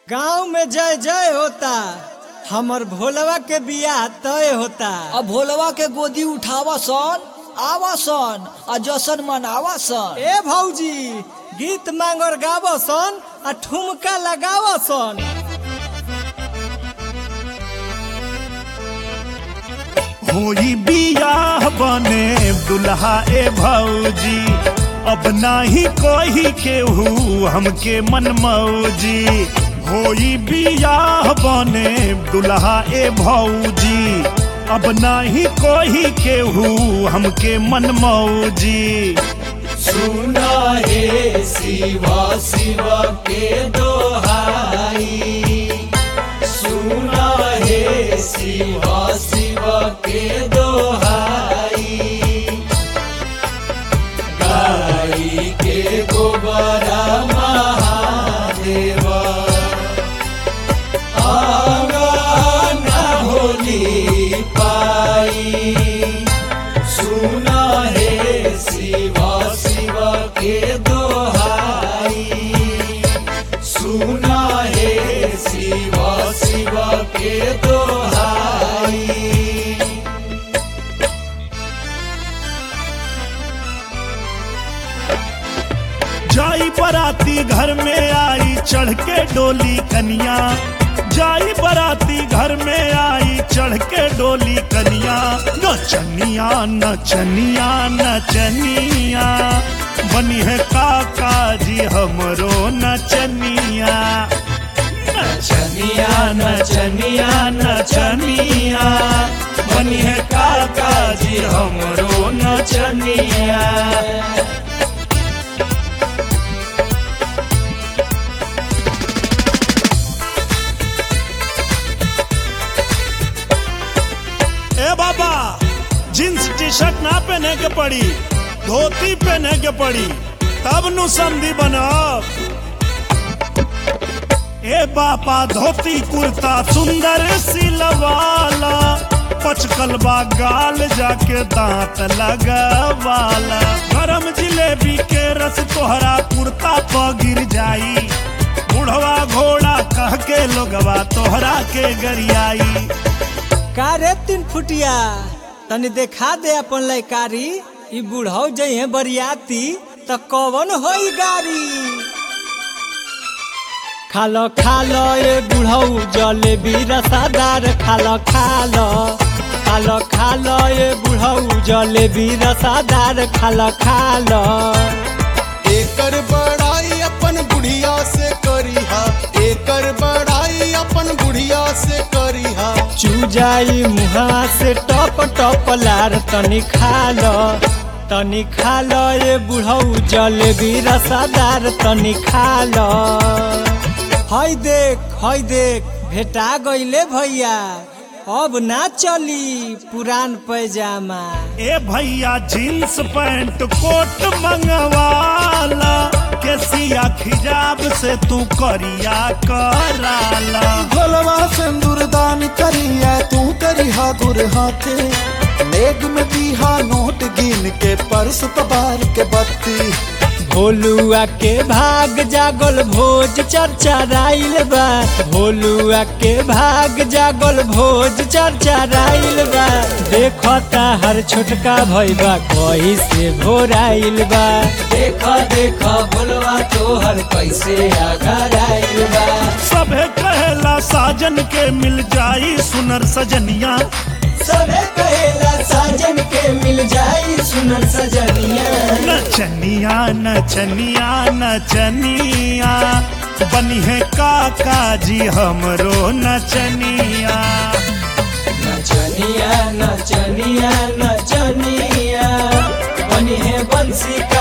गांव में जय जय होता हमर भोलवा के बियाह तय होता अब भोलवा के गोदी उठावा सन आवा सन आ जशन मनावा सन ए भौजी गीत मांगर गाव सन आ ठुमका लगाव सन होई बियाह बने दुल्हा ए भौजी अब नाही कोई केहू हमके मन मौजी होई बियाह बने दुल्हा ए भौजी अब नाही कोई केहू हमके मन मौजी सुना हे शिवा शिवा के दोहाई सुना हे शिवा शिवा के दोहाई गाई के गोबरा महादेवा आंगना होली पाई सुना हे शिवा शिवा के दोहाई सुना हे शिवा शिवा के दोहाई जाई बराती घर में आई चढ़ के डोली कनिया जाई बराती घर में आई चढ़ के डोली कनिया नचनिया नचनिया नचनिया बनी है काका जी हमरो नचनिया नचनिया नचनिया नचनिया बनी है काका जी हमरो नचनिया ए बाबा जींस टी शर्ट ना पहने के पड़ी धोती पहने के पड़ी तब नु संधि बनब ए बापा धोती कुर्ता सुंदर सिलवाला पचकलबा गाल जाके दांत लगवाला गरम जिलेबी के रस तोहरा कुर्ता पर गिर जाई बुढ़वा घोड़ा कह के लोगवा तोहरा के गरियाई का रे तीन फुटिया तनी देखा दे अपन लयकारी ई बुढ़ऊ जइहे बरियाती त कवन होई गाड़ी खालो खालो ए बुढ़ऊ जलेबी रसादार खालो खालो खालो खालो ए बुढ़ऊ जलेबी रसादार खालो खालो एकर बड़ाई अपन बुढ़िया से करीहा एकर बड़ाई अपन बुढ़िया से करीहा चूजाई मुहा से टप टप लार तनी खालो तनी खालो ये बुढ़ऊ जलेबी रसादार तनी खालो हई देख हई देख भेटा गईले भैया अब ना चली पुरान पैजामा ए भैया जींस पैंट कोट मंगवाला केसिया खिजाब से तू करिया कराला भोलवा सिंदूर दान करिया तू करिहा गुर हाथे लेग में दीहा नोट गिन के पर्स तबार के बत्ती भोलुआ के भाग जागल भोज चर्चा राइल बा भोलुआ के भाग जागल भोज चर्चा राइल बा देखता हर छोटका भैबा कही से भोराइल बा देख देख भोलवा तोहर कैसे आगराइल बा सभे कहेला साजन के मिल जाई सुनर सजनिया सबे कहेला साजन के मिल जाई सुनर सजनिया नचनिया नचनिया नचनिया बनी है काका जी हमरो नचनिया नचनिया नचनिया नचनिया बनी है बंसी का